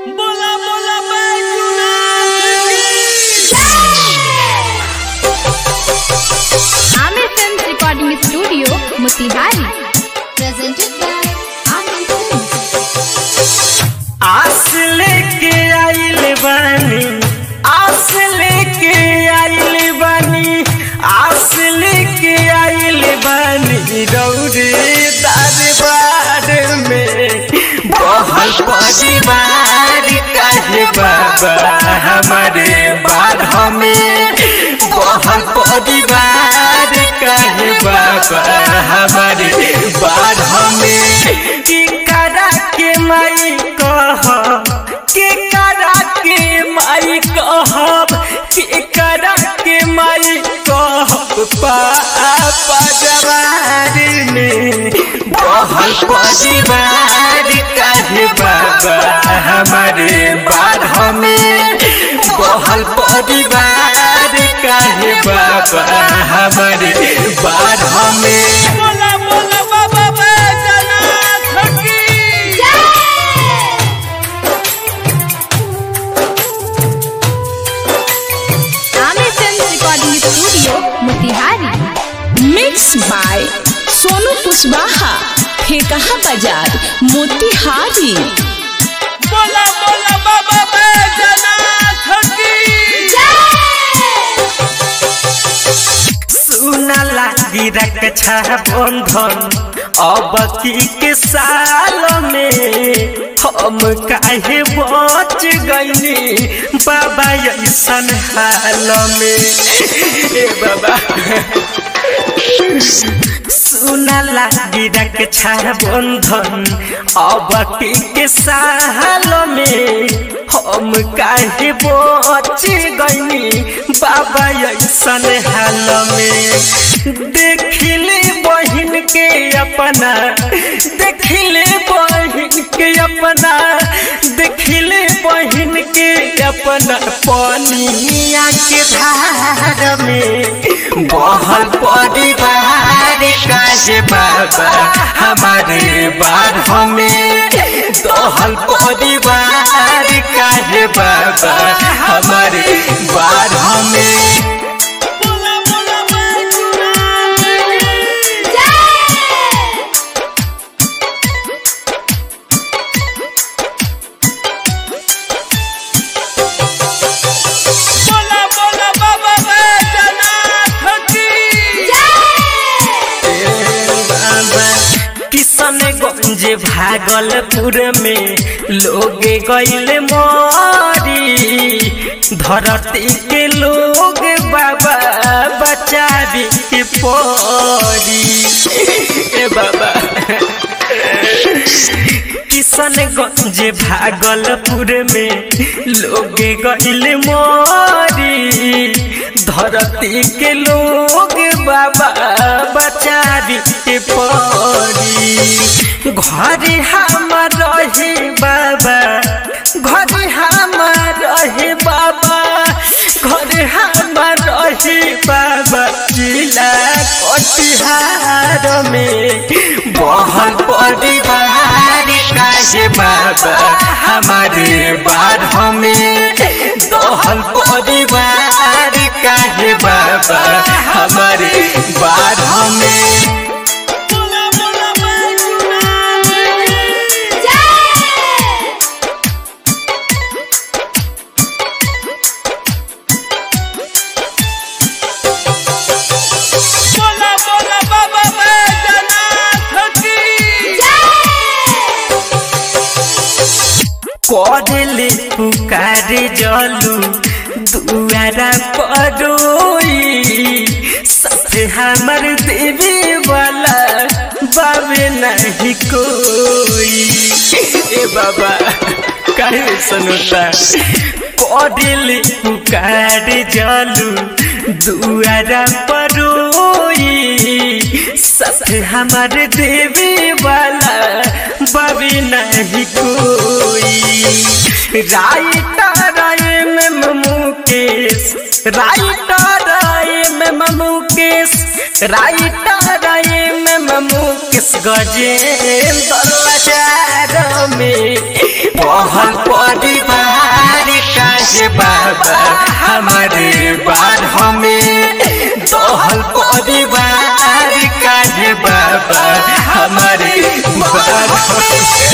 बोला बोला बैजूनाथ की Aamir film recording studio Motihari presented by Amin Films. आस लेके आइल बानी आस लेके आइल बानी आस लेके आइल बानी रौरे दरबार में बहल परिवार काहे बाबा हमारे बारह में बहल परिवार काहे बाबा हमारे बारह में की करा के माई कह के करा के माई कहब के करा के माई कहब पापा जवार में बहल परिवार काहे बाबा हमारे बारह में बहल परिवार काहे बाबा हमारे बारह में बोला बोला बाबा बैजनाथ की Aamir film recording studio Motihari mix by Sonu Kushwaha Thekaha बाजार मोतिहारी बोला बोला बाबा बैजनाथ की सुना लागी रक्षा बंधन अब की के साल में हम काहे बच गईनी बाबा ऐसन हाल में ए बाबा सुना लागी रक्षा बंधन अब की के साल में हम काहे बच गईनी बाबा ऐसन हाल में देखिले बहिन के अपना देखिले बहिन के अपना देखिले बहिन के अपना पनिया के धार में बहल परिवार काहे बाबा हमारे बारह में दहल परिवार काहे बाबा हमारे बारह में बोला बोला बैजूनाथ की बोला बोला बाबा बैजनाथ की किशनगंज भागलपुर में लोग गैल मरी धरती के लोग बाबा बचावी के परी ए बाबा किशनगंज भागलपुर में लोग गैल मरी धरती के लोग बाबा बचावी के परी घर हमार रहे बाबा घर हमार रहे बाबा घर हमार रहे बाबा जिला कटिहार में बहल परिवार काहे बाबा हमारे बारह में दहल परिवार काहे बाबा हमारे बारह में बोला बोला बैजूनाथ की बोला बोला बाबा बैजनाथ की करले पुकारे जलू दुआरा परोई सबसे हमर देवी वाला बाबे नहीं कोई ए बाबा काहे सुनता करले पुकारे जलू दुआरा परोई सबसे हमर देवी वाला बाबी नहीं कोई writer M Mukesh writer M Mukesh writer M Mukesh Gajendra Lachar में बहल पड़ी हंस के